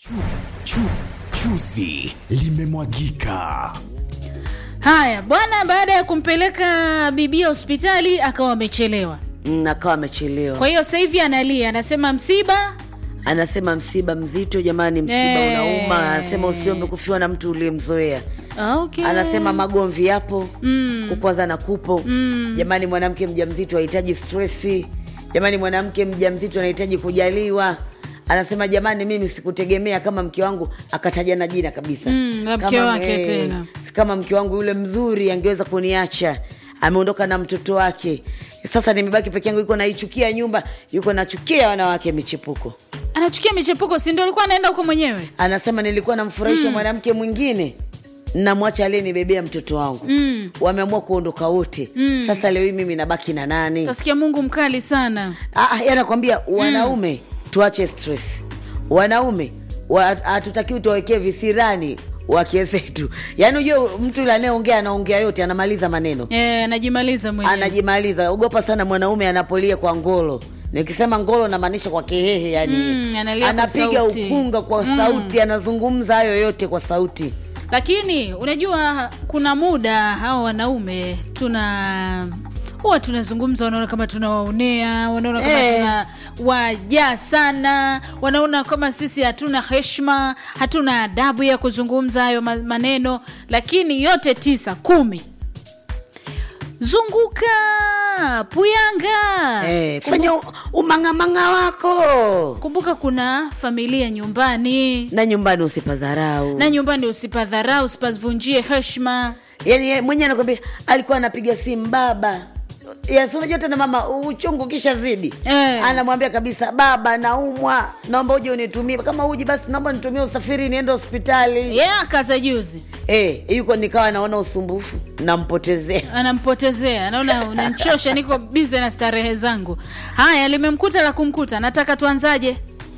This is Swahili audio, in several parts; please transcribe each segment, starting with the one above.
Chu, chu, chuzi limemwagika. Haya bwana, baada ya kumpeleka bibia hospitali akawa amechelewa. Mm, akawa amechelewa. Kwa hiyo sasa hivi analia, anasema msiba Anasema msiba mzito jamani, msiba Eh. unauma. Anasema usiombe kufiwa na mtu uliyemzoea. Ah, okay. Anasema magomvi yapo, Mm. kukwazana kupo. Mm. Jamani, mwanamke mjamzito hahitaji stresi. Jamani, mwanamke mjamzito anahitaji kujaliwa. Anasema jamani, mimi sikutegemea kama mke wangu akataja na jina kabisa Mm, la mke Kama, wake eh, tena. si kama mke wangu yule mzuri angeweza kuniacha ameondoka na mtoto wake sasa nimebaki peke yangu yuko naichukia nyumba yuko nachukia wanawake michepuko anachukia michepuko, si ndio alikuwa anaenda huko mwenyewe? anasema nilikuwa namfurahisha mwanamke mwingine namwacha aliyenibebea mtoto wangu Mm. wameamua kuondoka wote sasa leo hii mimi nabaki na nani Tasikia Mungu mkali sana. Ah, yeye anakwambia wanaume tuache stress wanaume wa- hatutakiwi tuwawekee visirani wake zetu yaani ujue mtu yule anayeongea anaongea yote anamaliza maneno Eh, anajimaliza mwenyewe. anajimaliza ogopa sana mwanaume anapolia kwa ngolo nikisema ngolo namaanisha kwa kehehe yani Mm, analia kwa anapiga sauti. ukunga kwa sauti anazungumza hayo yote kwa sauti Lakini unajua kuna muda hao wanaume tuna huwa tunazungumza, wanaona kama tunawaonea, wanaona kama Eh. tuna wajaa sana, wanaona kama sisi hatuna heshima, hatuna adabu ya kuzungumza hayo ma- maneno, lakini yote tisa kumi zunguka puyanga eh, fanya u- umangamanga wako kumbuka kuna familia nyumbani na nyumbani usipazarau na nyumbani usipadharau usipazivunjie heshima yani yeye mwenyewe anakwambia alikuwa anapiga simu baba Yes, unajua tena mama uchungu kisha zidi Eh. anamwambia kabisa baba naumwa naomba uje unitumie kama uji basi naomba nitumie usafiri niende hospitali ye yeah, akaza juzi Eh, yuko nikawa naona usumbufu nampotezea anampotezea anaona unanchosha niko bize na starehe zangu haya limemkuta la kumkuta nataka tuanzaje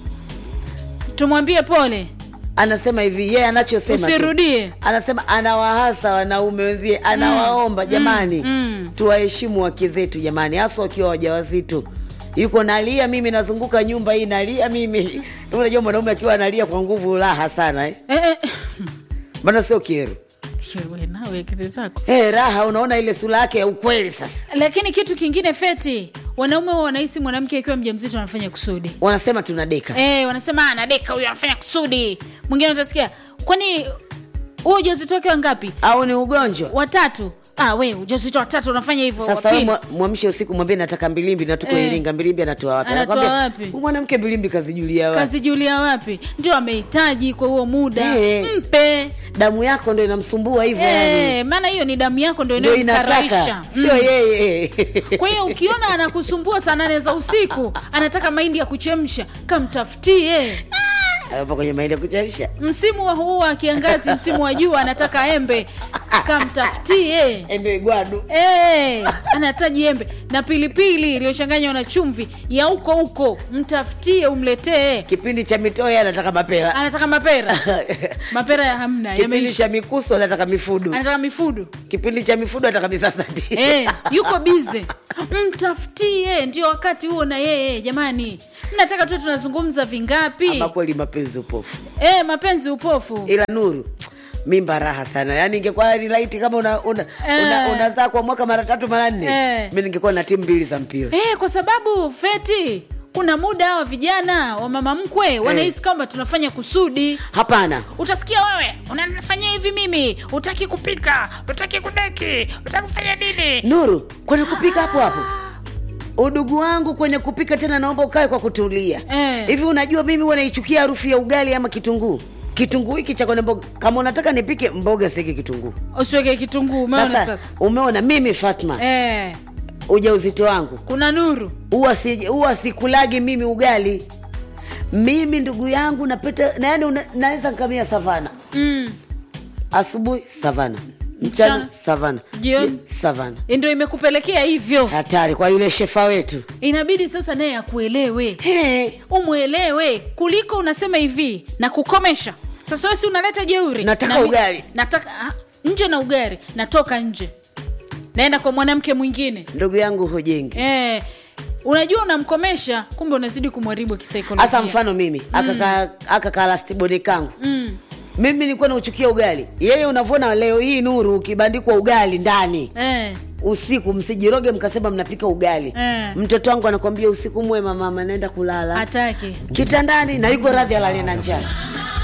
tumwambie pole anasema hivi yeye anachosema tu. usirudie anasema anawahasa wanaume wenzie anawaomba jamani mm. tuwaheshimu wake zetu jamani haswa wakiwa wajawazito yuko nalia mimi nazunguka nyumba hii nalia mimi unajua mwanaume akiwa analia kwa nguvu raha sana eh? eh, eh. maana sio kero Wewe nawe akili zako hey, raha unaona ile sura yake ya ukweli sasa lakini kitu kingine feti wanaume huwa wanahisi mwanamke akiwa mjamzito anafanya kusudi wanasema tunadeka Eh, wanasema anadeka huyo anafanya kusudi mwingine utasikia kwani huo ujauzito wake wangapi au ni ugonjwa watatu ah, we ujauzito watatu unafanya hivyo sasa wa wewe pili. mwa- mwamshe usiku mwambie nataka mbilimbi na tuko Eh. iringa mbilimbi anatoa wapi Anatoa Anakwambia, wapi? "Huyu mwanamke mbilimbi kazijulia wapi kazi julia wapi ndio amehitaji kwa huo muda Eh. mpe damu yako ndo inamsumbua hivyo yani Eh, maana hiyo ni damu yako ndo ndo inayomkaraisha inataka sio yeye kwa hiyo ukiona anakusumbua saa nane za usiku anataka mahindi ya kuchemsha kamtafutie hapo kwenye mahindi ya kuchemsha msimu wa huu wa kiangazi msimu wa jua anataka embe kamtafutie embe gwadu Eh, anahitaji embe na pilipili iliyochanganywa na chumvi ya huko huko mtafutie umletee kipindi cha mitoya anataka mapera anataka mapera mapera ya hamna kipindi yameisha cha mikuso anataka mifudu anataka mifudu kipindi cha mifudu anataka misasati Eh, yuko bize mtafutie ndio wakati huo na yeye jamani mnataka tu tunazungumza vingapi ama kweli mapenzi upofu eh, mapenzi upofu ila nuru mimba raha sana yaani ingekuwa ni laiti kama una, una, una, Eh. unazaa kwa mwaka mara tatu mara nne Eh. mi ningekuwa na timu mbili za mpira eh, kwa sababu feti kuna muda hawa vijana wa mama mkwe wanahisi kwamba tunafanya kusudi hapana utasikia wewe unafanyia hivi mimi utaki kupika utaki kudeki utaki kufanya nini nuru kwenye kupika hapo hapo udugu wangu kwenye kupika tena naomba ukae kwa kutulia Eh. hivi unajua mimi huwa naichukia harufu ya ugali ama kitunguu kitunguu hiki cha kwenye mboga kama unataka nipike mboga siki kitunguu usiweke kitunguu umeona sasa, sasa, umeona mimi fatma Eh, ujauzito wangu kuna nuru huwa si, huwa sikulagi mimi ugali mimi ndugu yangu napeta na yani una- naweza nkamia savana mm. asubuhi savana mchana Mchana. savana Jioni. Je- savana ndio imekupelekea hivyo hatari kwa yule shefa wetu inabidi sasa naye akuelewe He, umwelewe kuliko unasema hivi na kukomesha sasa wesi unaleta jeuri Nataka Na mi- ugali. nataka ah, nje na ugari natoka nje naenda kwa mwanamke mwingine ndugu yangu hujengi eh, unajua unamkomesha kumbe unazidi kumharibu kisaikolojia hasa mfano mimi akaka akaka lastiboni kangu mm. mimi nilikuwa nauchukia ugali yeye unavyoona leo hii nuru ukibandikwa ugali ndani eh. usiku msijiroge mkasema mnapika ugali Eh. mtoto wangu anakwambia usiku mwema mama naenda kulala hataki kitandani na yuko radhi alale na njaa